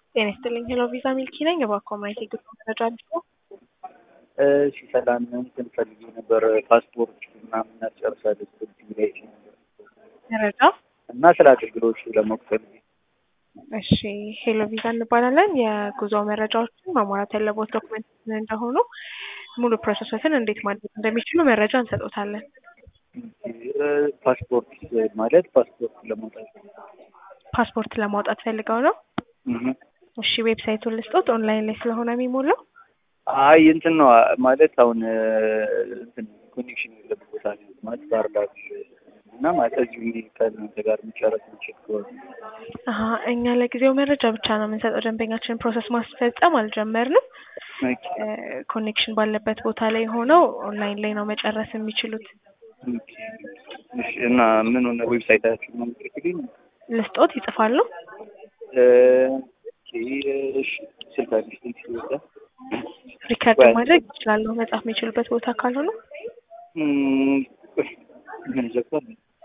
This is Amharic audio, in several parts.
ጤና ይስጥልኝ ሄሎ ቪዛ ሚልኪ ነኝ። እባክዎ ማየት የግድ መረጃ አድርጎ እሺ ሰላም እንትን ፈልጌ ነበር ፓስፖርት ምናምን እናጨርሳለን ላይ መረጃ እና ስለ አገልግሎቱ ለማወቅ ፈልጌ እሺ ሄሎ ቪዛ እንባላለን። የጉዞ መረጃዎችን ማሟላት ያለቦት ዶክመንት ምን እንደሆኑ ሙሉ ፕሮሰሶችን እንዴት ማድረግ እንደሚችሉ መረጃ እንሰጦታለን። ፓስፖርት ማለት ፓስፖርት ለማውጣት ፓስፖርት ለማውጣት ፈልገው ነው? እህ። እሺ ዌብሳይቱን ልስጦት፣ ኦንላይን ላይ ስለሆነ የሚሞላው አይ እንትን ነው ማለት አሁን እንትን ኮኔክሽን የለበት ቦታ ነው ማለት ባህር ዳር እና ማለት እዚሁ እንዲህ ከእናንተ ጋር የሚጨረስ የሚችል ከሆነ አሀ እኛ ለጊዜው መረጃ ብቻ ነው የምንሰጠው። ደንበኛችንን ፕሮሰስ ማስፈጸም አልጀመርንም። ኦኬ፣ ኮኔክሽን ባለበት ቦታ ላይ ሆነው ኦንላይን ላይ ነው መጨረስ የሚችሉት። ኦኬ። እሺ እና ምን ሆነ ዌብሳይታችሁ ነው የምትልክልኝ? ልስጦት ይጽፋሉ። ኦኬ፣ እሺ ስልካችሁ ስልክ ይወጣ ሪከርድ ወይ- ማድረግ ይችላሉ። መጻፍ የሚችሉበት ቦታ ካልሆነ እም፣ ምን ዘግቷል?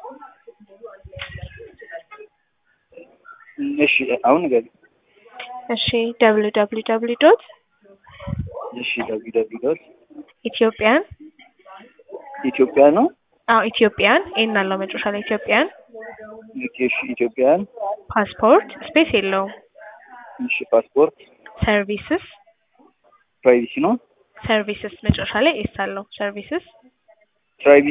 እሺ አሁን ገቢ እሺ ደብሊው ደብሊው ደብሊው ዶት እሺ ደብሊው ደብሊው ዶት ኢትዮጵያን ኢትዮጵያ ነው። አዎ ኢትዮጵያን ኤን አለው መጨረሻ ላይ ኢትዮጵያን ኦኬ፣ እሺ ኢትዮጵያን ፓስፖርት ስፔስ የለውም እሺ ፓስፖርት ሰርቪስስ ፕራይቬሲ ነው። ሰርቪስስ መጨረሻ ላይ ኤስ አለው ሰርቪስስ ፕራይቬሲ